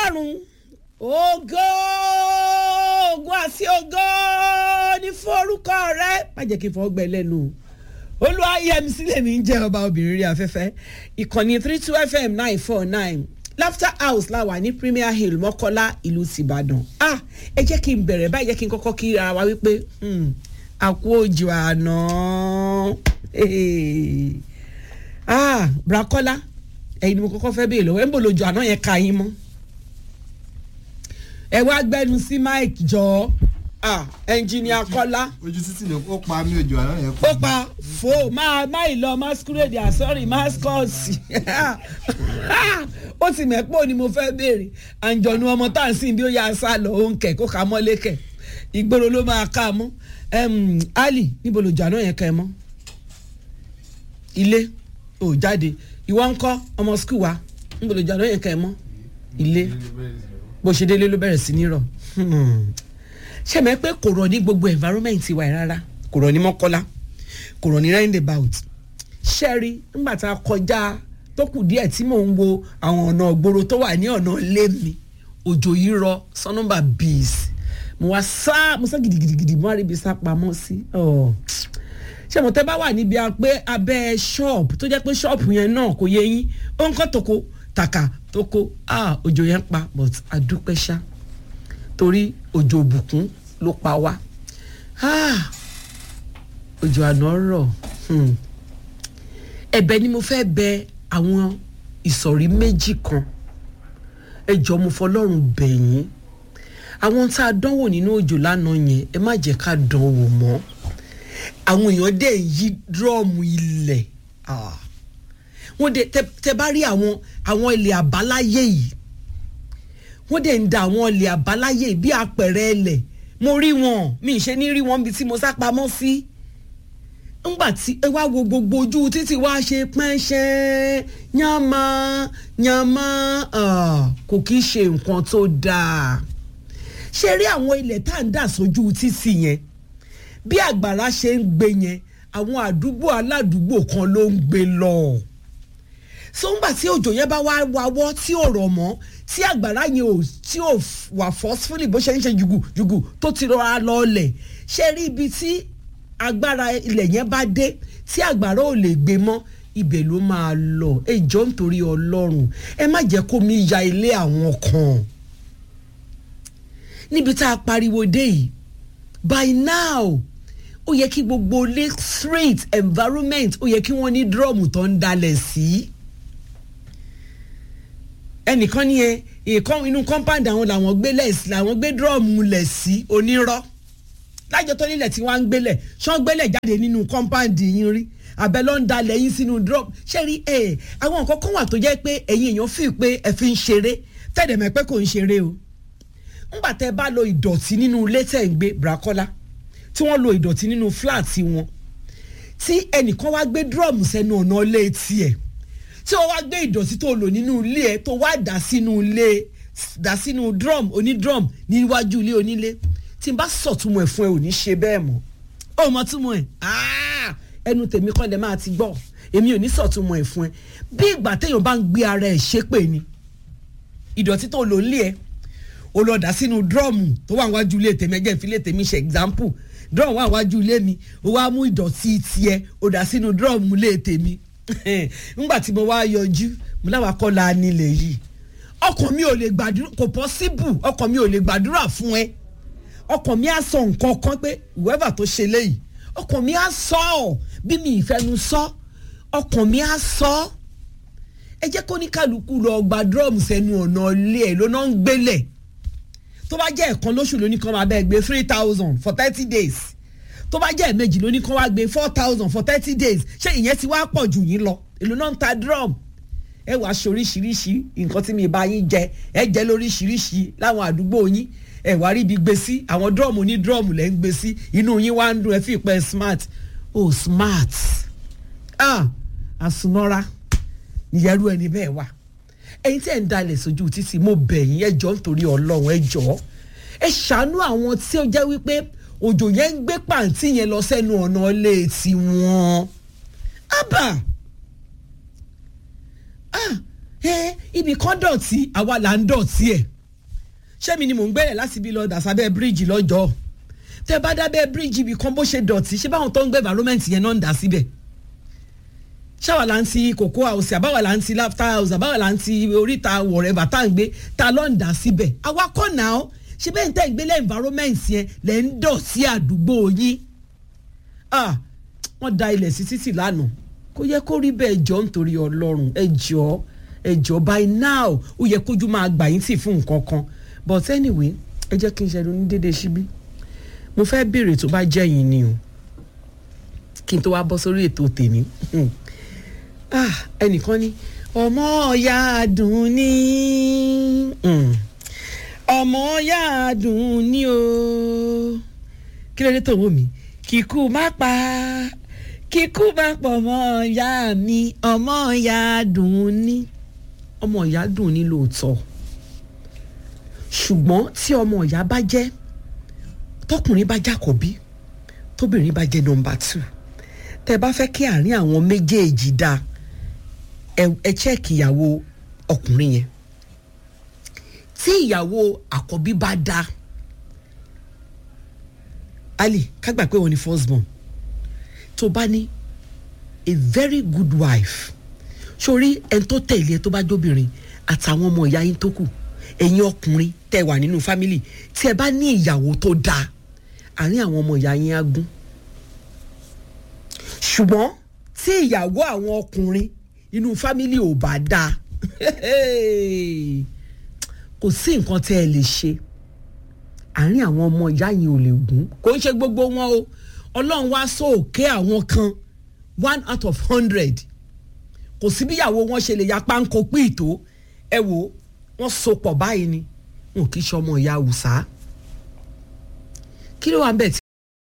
ọlọ́run ògo ògo àti ògo ní forúkọ rẹ má jẹ́ kí n fọwọ́ gbẹ lẹ́nu olúwa yẹmi sílẹ̀ mi ń jẹ́ ọba obìnrin rí afẹ́fẹ́ ìkànnì three two fm nine four nine laughter house la wà ní premier hill mọ́kọ́lá ìlú tìbàdàn ah ẹ jẹ́ kí n bẹ̀rẹ̀ báyìí jẹ́ kí n kọ́kọ́ kí ara wa wípé àkú òjò àná ah brakola ẹ̀yin ni mo kọ́kọ́ fẹ́ béèrè lọ́wọ́ ẹ̀ ń bò lójú àná yẹn ka yín mọ́ ẹ wá gbẹnu sí mike jọ ah ẹnjìníà kọ́lá ojú títì ni ó pa mí òjò àná yẹn ó pa fo máa máì lọ masquerade àsọ̀rì mascọ́ọ̀sì ó ti mẹ́pọ̀ ni mo fẹ́ béèrè àǹjọ̀nù ọmọ tá à ń sìn bí ó yà sá lọ ó ń kẹ̀ kó ka mọ́lé kẹ̀ ìgboro ló máa ká a mọ́ ali níbo lòjò àná yẹn kẹ́ ẹ mọ́ ilé ò jáde ìwọ ń kọ́ ọmọ skul wa níbo lòjò àná yẹn kẹ́ ẹ mọ́ ilé bó ṣe délé ló bẹ̀rẹ̀ sí ní rọ̀ ṣé mẹ́ pé kò rọ̀ ní gbogbo environment wa yìí rárá kò rọ̀ ní mọ́kọ́lá kò rọ̀ ní roundabout ṣẹ́rí nígbà tá a kọjá tó kù díẹ̀ tí mò ń wo àwọn ọ̀nà ògbóró tó wà ní ọ̀nà ilé mi òjò yìí rọ sọ́nùbà bíis mo wá sá mo sá gidigidigidi mo wá rí ibi sá pamọ́ sí ṣé mo tẹ́ bá wà níbi pé abẹ́ ṣọ́ọ̀bù tó jẹ́ pé ṣọ́ọ̀bù yẹn náà kò yẹ yín ó ń kọ́ tòkó tàkà tó kó òjò yẹn pa but adúpẹ́ ṣá torí òjò òbùkún ló pa wá òjò àná rọ̀ ẹ̀bẹ̀ ni mo fẹ́ bẹ àwọn ìsọ̀rí méjì kan ẹ jọ mo fọlọ́run bẹ̀ yín àwọn tá a dánwò nínú òjò lánàá yẹn ẹ má jẹ́ ká dánwò mọ́ àwọn èèyàn dẹ̀ yí dúrọ́ọ̀mù ilẹ̀ wọ́n dẹ̀ tẹ bá rí àwọn àwọn ilẹ̀ àbáláyé yìí wọ́n dẹ̀ ń da àwọn ilẹ̀ àbáláyé bí apẹ̀rẹ̀ ẹlẹ̀ mo rí wọn mi ì ṣe ní rí wọn bí tí mo sá pamọ́ sí ńgbà tí ẹ wá wo gbogbo ojú títí wá ṣe pẹ́ńṣẹ́ yánmá yánmá kò kí í ṣe nǹkan tó dáa ṣe rí àwọn ilẹ̀ tá à ń dà sójú títì yẹn bí àgbàrá ṣe ń gbé yẹn àwọn àdúgbò aládùúgbò kan ló ń gbé lọ sọ́ngbà tí òjò yẹn bá wá wáwọ́ tí ò rọ̀ mọ́ tí àgbàrá yẹn ò tí ò wà forcefully bó ṣe ń ṣe jùgùjùgù tó ti rọra lọ́ọ̀lẹ̀ ṣe rí ibi tí agbára ilẹ̀ yẹn bá dé tí àgbàrá ò lè gbé mọ́ ibẹ̀ ló máa lọ ẹ jọ nítorí ọlọ́run ẹ má jẹ́ kó mi ya ilé àwọn kan níbi tá a pariwo dé yìí by now ó yẹ kí gbogbo lake street environment ó yẹ kí wọ́n ní drum tó ń dalẹ̀ sí. Si ẹnìkan ní ẹ ìkan inú compound àwọn làwọn gbé lẹ̀ làwọn gbé drum lẹ̀ sí onírọ́ lájọ tó nílẹ̀ tí wọ́n á ń gbélẹ̀ ṣán gbélẹ̀ jáde nínú compound yín rí abẹ ló ń dalẹ̀ yín sínú drum ṣé rí ẹ àwọn nǹkan kan wà tó jẹ́ pé ẹ̀yin èèyàn fi pé ẹ fi ń ṣeré tẹ̀dẹ̀ mẹ́ pé kò ń ṣeré o ńgbà tẹ́ bá lo ìdọ̀tí nínú ilé tẹ̀ ń gbé brakola tí wọ́n lo ìdọ̀tí nínú flat wọn tí ẹnìkan wá gbé drum sẹ́nu ọ̀nà ilé tiẹ̀ tí o wá gbé ìdọ̀tí tó lò nínú ilé ẹ tó wá dà sínú ilé dà sínú drum oní drum níwájú ilé onílé tí n bá sọ̀túnmọ̀ ẹ̀ fún ẹ ò ní ṣe bẹ́ẹ̀ mọ́ ó mọ túmọ̀ ẹ̀ ẹnu tèmi kọ́ lẹ máa ti gbọ́ èmi ò ní sọ̀túnmọ̀ ẹ̀ fún ẹ bí ìgbà téèyàn bá ń gbé ara ẹ̀ ṣépè ni ìdọ̀tí tó lò nílé ẹ o lọ dà sínú drum tó wà wájú ilé tèmi ẹgẹ́ ìfilé tèmi ṣe example drum wà wájú ilé mi o wá mú ìdọ̀tí tiẹ̀ o dà sínú drum ilé tèmi ngbà tí mo wá yọjú mo láwa kọ́ la nílẹ̀ yìí ọkàn mi ò lè gbàdúrà kò possible ọkàn mi ò lè gbàdúrà fún ẹ ọkàn mi á sọ nǹkan kan pé whoever tó ṣe léyìí ọkàn mi á sọ ọ bí mi ìfẹnu sọ ọkàn mi á sọ ẹ jẹ́ kó ní kálukú lọ gba drum sẹ́nu ọ̀nà ilé ẹ̀ ló náà ń gbélẹ̀ tó bá jẹ́ ẹ̀kan lóṣù lóní kan máa bẹ́ẹ̀ gbé three thousand for thirty days tó bá jẹ́ ẹ̀mejì ló ní kán wá gbé four thousand for thirty days ṣé ìyẹn ti wá pọ̀ jù yín lọ èlò náà ń ta drum ẹ wàá ṣe oríṣiríṣi nǹkan tí mi bá yín jẹ ẹ jẹ lóríṣiríṣi láwọn àdúgbò yín ẹ wàá rí ibi gbé sí àwọn drum ní drum lẹ́ ń gbé sí inú yín wá ń dùn ẹ fi pẹ́ smart oh smart ah àsunọ́ra ìyẹ́rú ẹni bẹ́ẹ̀ wà ẹ̀yin tí ẹ̀ ń dalẹ̀ sójú títì mo bẹ̀ yín ẹ jọ̀ọ́ nítorí ọlọ́run ẹ jọ̀ọ́ ẹ ṣàánú àwọn tí ó jẹ́ wípé òjò yẹn ń gbé pàǹtí yẹn lọ sẹ́nu ọ̀nà ilé tiwọn. ábà ah ẹ ibì kan dọ̀tí àwa là ń dọ̀tí ẹ̀ ṣé mi ni mò ń gbẹ́rẹ̀ láti bí lọ dàsábẹ́ bíríìjì lọ́jọ́ tẹ bá dábẹ́ bíríìjì ibì kan bó ṣe dọ̀tí ṣé báwọn tó ń gbé environment yẹn náà ń dà síbẹ̀ ṣáwa là ń ti cocoa house àbáwá là ń ti laughter house àbáwá là ń ti oríta wọ̀rẹ́bà tá à ń gbé ta ló ń dà síbẹ̀ àwa kọ́ náà ó ṣé bẹ́ẹ̀ ń tẹ́ ń gbélé environment yẹn lẹ́ ń dọ̀ sí àdúgbò yín ah wọ́n da ilẹ̀ sí títì lánàá kó yẹ kó rí bẹ́ẹ̀ jọ nítorí ọlọ́run ẹ jọ ẹ jọ by now ó yẹ kójú máa gbà yín tì fún nǹkan kan but anyway ẹ jẹ́ kí n ṣe ní dédé síbí mo fẹ́ béèrè tó bá jẹ́ yín ni o kí n tó wá bọ́ sórí ètò tèmi ah ẹnìkan ní ọmọ ọ̀yà dùn ní ọmọ ọ̀yà dùn ní o kí ló dé tó wò mí kíkú má pa kíkú má pọ̀ mọ́ ọ̀yà mi ọmọ ọ̀yà dùn ní ọmọ ọ̀yà dùn ní lóòótọ́ ṣùgbọ́n tí ọmọ ọ̀yà bá jẹ́ tọkùnrin bá jákọ̀bí tóbìnrin bá jẹ́ nọmba two tẹ bá fẹ́ kí àárín àwọn méjèèjì dáa ẹ chẹ́ẹ̀kì ìyàwó ọkùnrin yẹn tí ìyàwó àkọ́bí bá dáa ali kágbà pé wọn ni first born tó bá ní a very good wife sórí ẹni tó tẹ̀lé ẹ tó bá jóbìnrin àtàwọn ọmọ ìyá yín tó kù ẹ̀yin ọkùnrin tẹ́ wà nínú fámìlì tí ẹ bá ní ìyàwó tó dáa àárín àwọn ọmọ ìyá yín á gún ṣùgbọ́n tí ìyàwó àwọn ọkùnrin inú fámìlì ò bá dáa kò sí nǹkan tẹ́ ẹ lè ṣe àárín àwọn ọmọ ìyá yín ò lè gún kò ń ṣe gbogbo wọn o ọlọ́run wá sóòkè àwọn kan one out of hundred kò sí bíyàwó wọn ṣe lè ya páńkó pín ìtó ẹ wò wọ́n so pọ̀ báyìí ni wọn kì í ṣe ọmọ ìyá Haúsá kí ló wà ń bẹ̀ tí.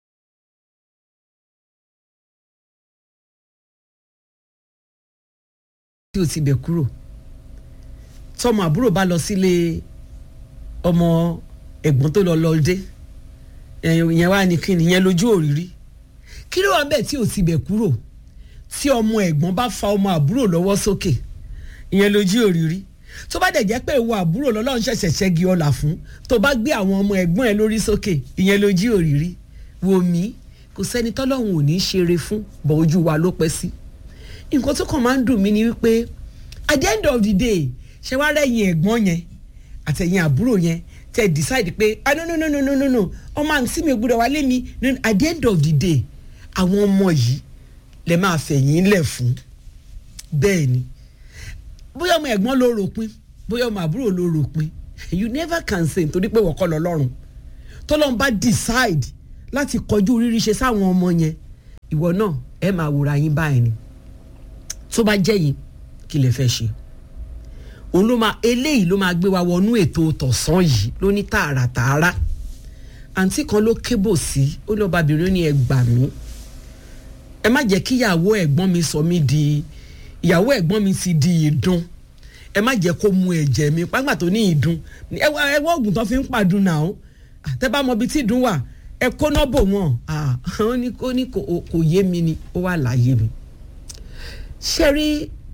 tí o ti bẹ̀ kúrò tọmọ àbúrò bá lọ sílé ọmọ ẹ̀gbọ́n tó lọ lọ́ọ́dé ìyẹn wá ní kíni ìyẹn lójú òrírí kí ló wà ń bẹ̀ tí o ti bẹ̀ kúrò tí ọmọ ẹ̀gbọ́n bá fa ọmọ àbúrò lọ́wọ́ sókè ìyẹn lójú òrírí tó bá dẹ̀ jẹ́ pé ìwọ àbúrò lọ́lọ́run ṣẹ̀ṣẹ̀ ṣẹ́gi ọ̀là fún tó bá gbé àwọn ọmọ ẹ̀gbọ́n ẹ lórí sókè ìyẹn lójú òrírí wò mí kò sẹ́ni tọ́lọ́run ò ní í ṣeré fún bọ̀ ojú wa ló pẹ́ sí nǹkan tó kàn máa ń dùn mí ni wípé at the end of the day ṣé wàá rẹ̀yìn ẹ̀gbọ́n yẹn àtẹ̀yìn àbúrò yẹn tẹ̀ decide pé ah no no no no no no no ọmọ àǹtí mi gbúdọ̀ wálé mi at the end of the day àwọn ọmọ yìí lè máa fẹ̀yìn lẹ̀ fún bẹ́ẹ̀ ni bóyá ọmọ ẹ̀gbọ́n ló ròpin bóyá ọmọ àbúrò ló ròpin you never can say nítorí pé wọ́kọ́ lọ lọ́rùn tọ́lọ́n bá decide láti kọjú rírí ṣe sáwọn ọmọ yẹn ìwọ náà ẹ máa wòrà yín báyìí ni tó bá jẹ́ yìí kí lè fẹ́ ṣe òun ló máa eléyìí ló máa gbé wa wọnú ètò tọ̀sán yìí ló ní tààràtààrà àǹtí kan ló kébò sí ó lọ́ọ́ babìnrin ní ẹ gbà mí ẹ má jẹ́ kí ìyàwó ẹ̀gbọ́n mi sọ mí di ìyàwó ẹ̀gbọ́n mi ti di ìdun ẹ má jẹ́ kó mu ẹ̀jẹ̀ mi pàgbà tó ní ìdun ẹ wá oògùn tó fi ń pàdùn náà ó àtẹ́ bá mọ ibi tí ìdun wà ẹ kóná bò wọ́n ó ní kò ní kò yé mi ni ó wà láyé mi ṣe rí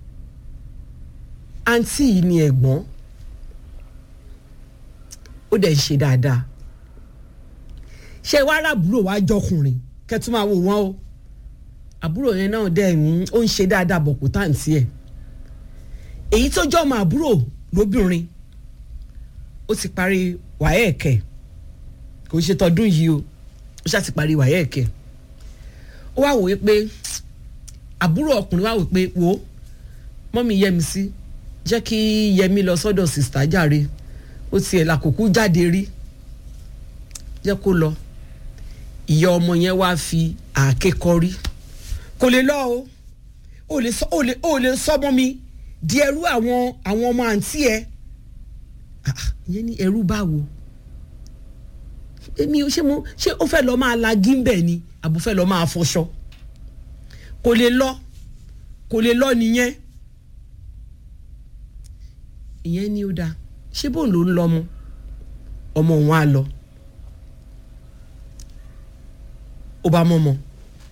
àǹtí yìí ni ẹ̀gbọ́n ó dẹ̀ ń ṣe dáadáa ṣe wá rábùrò wá jọkùnrin kẹtù máa wò wọ́n o àbúrò yẹn náà dẹ̀ ń ó ń ṣe dáadáa bọ̀ kó táǹtì ẹ̀ èyí tó jọ́ ọmọ àbúrò lóbìnrin ó ti parí wáyẹ̀kẹ̀ kò ṣe tọdún yìí o ó ṣáà ti parí wáyẹ̀kẹ̀ ó wá wòye pé àbúrò ọkùnrin wá wò pé wò ó mọ́mí yẹmi sí jẹ́ kí yẹmi lọ sọ́dọ̀ sìstá jàre ó tiẹ̀ làkòkú jáde rí jẹ́ kó lọ ìyá ọmọ yẹn wá fi àáké kọrí kò lè lọ o ò lè sọ ò lè ò lè sọmọ mi di ẹrú àwọn àwọn ọmọ àǹtí ẹ ìyẹn ní ẹrú báwo èmi ṣé mo ṣé ó fẹ́ lọ́ọ́ máa la gímbẹ̀ ni àbò fẹ́ lọ́ọ́ máa fọṣọ kò lè lọ kò lè lọ nìyẹn ìyẹn ni ó dáa ṣé bóun ló ń lọ ọmọ ọmọ òun á lọ ó bá mọ́ ọmọ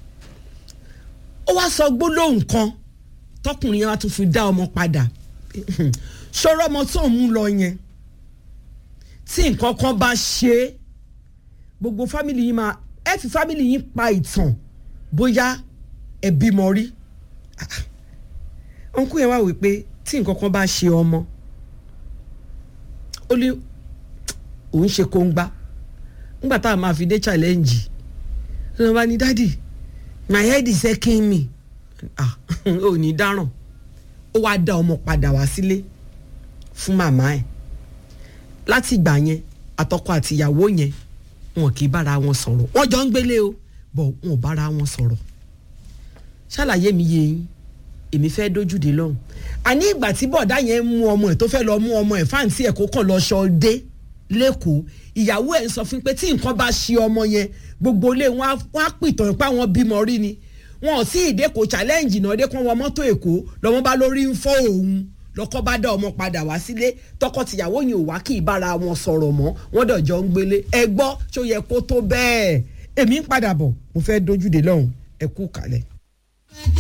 ó wá sọ gbólóhùn kan tọkùnrin yẹn wá tún fi dá ọmọ padà ṣọ́rọ́ ọmọ tó ń mú lọ yẹn tí nǹkan kan bá ṣe é gbogbo fámìlì yín máa ẹ fi fámìlì yín pa ìtàn bóyá ẹ bímọ rí ọ̀nkú yẹn wá wí pé tí nǹkan kan bá ṣe ọmọ ó ní òun ṣe kóńgbá nígbà tá a máa fi dé challenge ló ń bá ní dádì my head is aching me ah ò ní dáràn ó wáá dá ọmọ padà wá sílé fún màmá ẹ̀ láti ìgbà yẹn àtọkọ àtìyàwó yẹn wọn kì í bára wọn sọ̀rọ̀ wọ́n jọ ń gbélé o bọ̀ wọn ò bára wọn sọ̀rọ̀ ṣàlàyé mi yé yín èmi fẹ́ dójúde lọ́hùn àní ìgbà tí bọ̀dá yẹn mú ọmọ ẹ̀ tó fẹ́ lọ mú ọmọ ẹ̀ fáǹtì ẹ̀ kó kàn lọ ṣọdé lẹ́kọ̀ọ́ ìyàwó ẹ̀ ń sọ fún pé tí nǹkan bá ṣe ọmọ yẹn gbogbo ilé wọn á pìtàn pé àwọn bímọ rí ni wọn ò sí ìdẹ́kọ̀ challenge náà dé kán wọ mọ́tò èkó lọ́mọ bá lórí ń fọ́ òun lọ́kọ́ bá dá ọmọ padà wá sílé tọkọ-tìyàwó yẹn ò wá kí ìbára wọn sọ̀rọ̀ mọ́ wọ́n dọ̀jọ́ ń gbélé ẹ gbọ́ ṣó yẹ kó tó bẹ́ẹ̀ èmi ń padà bọ̀ mo fẹ́ dójúde lọ́hùn ẹ kú kalẹ̀.